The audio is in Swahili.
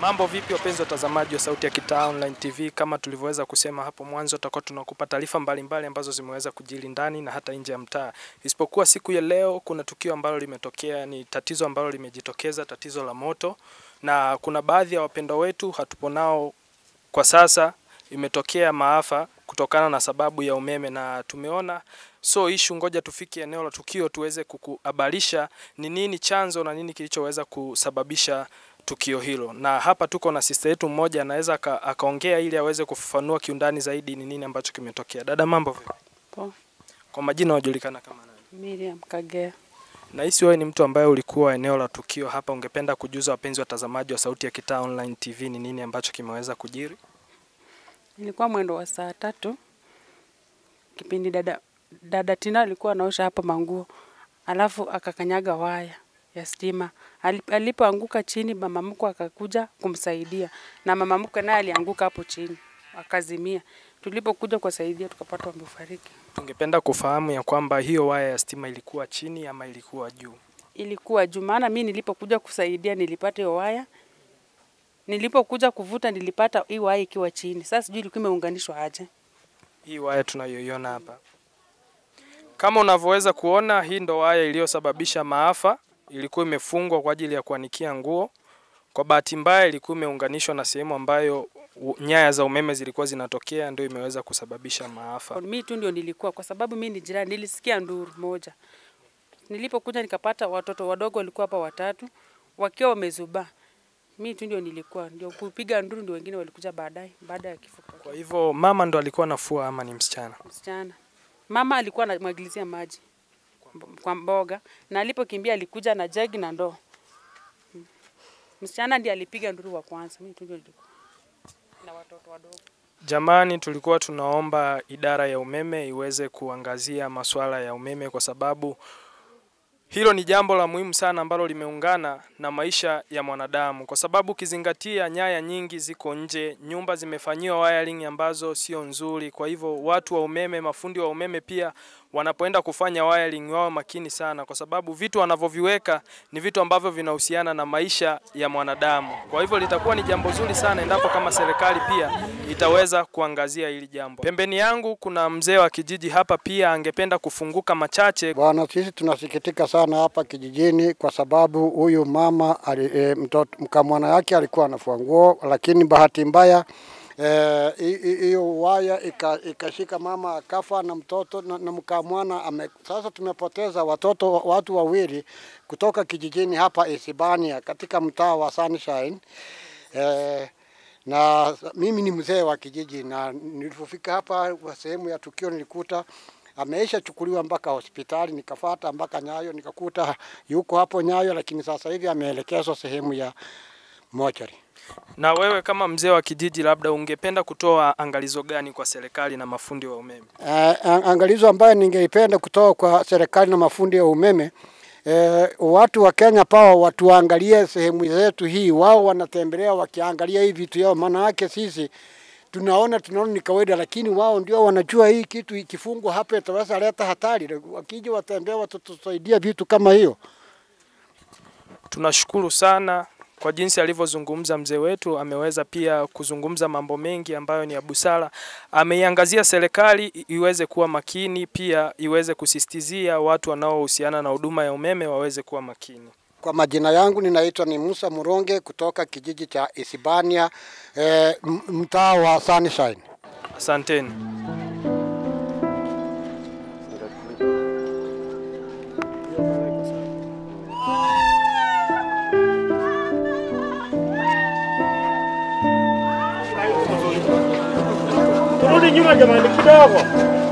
Mambo vipi wapenzi watazamaji wa Sauti ya Kitaa Online TV, kama tulivyoweza kusema hapo mwanzo, tutakuwa tunakupa taarifa mbalimbali ambazo zimeweza kujiri ndani na hata nje ya mtaa. Isipokuwa siku ya leo kuna tukio ambalo limetokea, ni tatizo ambalo limejitokeza, tatizo la moto, na kuna baadhi ya wapendwa wetu hatupo nao kwa sasa. Imetokea maafa kutokana na sababu ya umeme, na tumeona so ishu, ngoja tufike eneo la tukio tuweze kukuhabarisha ni nini chanzo na nini kilichoweza kusababisha tukio hilo. Na hapa tuko na sister yetu mmoja anaweza aka- akaongea ili aweze kufafanua kiundani zaidi ni nini ambacho kimetokea. Dada, mambo vipi? Poa. Kwa majina unajulikana kama nani? Miriam Kagea. Nahisi wewe ni mtu ambaye ulikuwa eneo la tukio hapa, ungependa kujuza wapenzi watazamaji wa Sauti ya Kitaa Online TV ni nini ambacho kimeweza kujiri? Ilikuwa mwendo wa saa tatu kipindi dada, dada Tina alikuwa anaosha hapa manguo, alafu akakanyaga waya ya stima. Ali- Alipoanguka chini, mama mkwe akakuja kumsaidia, na mama mkwe naye alianguka hapo chini akazimia. Tulipokuja kuwasaidia tukapata wamefariki. Tungependa kufahamu ya kwamba hiyo waya ya stima ilikuwa chini ama ilikuwa juu? Ilikuwa juu, maana mi nilipokuja kusaidia nilipata hiyo waya, nilipokuja kuvuta nilipata hii waya ikiwa chini. Sasa sijui ilikuwa imeunganishwa aje. hii waya tunayoiona hapa. Kama unavyoweza kuona, hii ndo waya iliyosababisha maafa. Ilikuwa imefungwa kwa ajili ya kuanikia nguo. Kwa bahati mbaya, ilikuwa imeunganishwa na sehemu ambayo u- nyaya za umeme zilikuwa zinatokea, ndio imeweza kusababisha maafa. Mi tu ndio nilikuwa, kwa sababu mi ni jirani, nilisikia nduru moja. Nilipokuja nikapata watoto wadogo walikuwa hapa watatu wakiwa wamezubaa. Mi tu ndio nilikuwa, ndio kupiga nduru, ndio wengine walikuja baadaye, baada ya kifo kwa Kwa hivyo mama ndo alikuwa nafua ama ni msichana? msichana. Mama alikuwa anamwagilizia maji mb- kwa mboga, na alipokimbia alikuja na jagi na ndoo. Mm. Msichana ndiye alipiga nduru wa kwanza, mi tu ndio nilikuwa na watoto wadogo. Jamani, tulikuwa tunaomba idara ya umeme iweze kuangazia masuala ya umeme kwa sababu hilo ni jambo la muhimu sana ambalo limeungana na maisha ya mwanadamu, kwa sababu ukizingatia nyaya nyingi ziko nje, nyumba zimefanyiwa wiring ambazo sio nzuri. Kwa hivyo watu wa umeme, mafundi wa umeme pia wanapoenda kufanya wiring wao makini sana, kwa sababu vitu wanavyoviweka ni vitu ambavyo vinahusiana na maisha ya mwanadamu. Kwa hivyo litakuwa ni jambo zuri sana endapo kama serikali pia itaweza kuangazia hili jambo. Pembeni yangu kuna mzee wa kijiji hapa, pia angependa kufunguka machache Bwana, sisi tunasikitika sana hapa kijijini kwa sababu huyu mama ali, e, mtoto mkamwana yake alikuwa anafua nguo, lakini bahati mbaya eh, hi- hi- hiyo waya ika- ikashika mama akafa na mtoto na, na mkamwana ame. Sasa tumepoteza watoto watu wawili kutoka kijijini hapa Isibania katika mtaa wa Sunshine eh, na mimi ni mzee wa kijiji na nilipofika hapa kwa sehemu ya tukio nilikuta ameisha chukuliwa mpaka hospitali, nikafata mpaka Nyayo nikakuta yuko hapo Nyayo, lakini sasa hivi ameelekezwa sehemu ya mochari. Na wewe kama mzee wa kijiji, labda ungependa kutoa angalizo gani kwa serikali na mafundi wa umeme? Uh, angalizo ambayo ningeipenda kutoka kwa serikali na mafundi ya umeme Eh, watu wa Kenya pao watuangalie sehemu zetu hii, wao wanatembelea wakiangalia hii vitu yao, maana yake sisi tunaona tunaona ni kawaida, lakini wao ndio wanajua hii kitu ikifungwa hapa itaweza leta hatari. Wakija watembea watatusaidia vitu kama hiyo. Tunashukuru sana kwa jinsi alivyozungumza mzee wetu. Ameweza pia kuzungumza mambo mengi ambayo ni ya busara. Ameiangazia serikali i- iweze kuwa makini, pia iweze kusisitizia watu wanaohusiana na huduma ya umeme waweze kuwa makini. Kwa majina yangu ninaitwa ni Musa Muronge kutoka kijiji cha Isibania eh, m- mtaa wa Sunshine. Asanteni. Turudi nyuma jamani kidogo.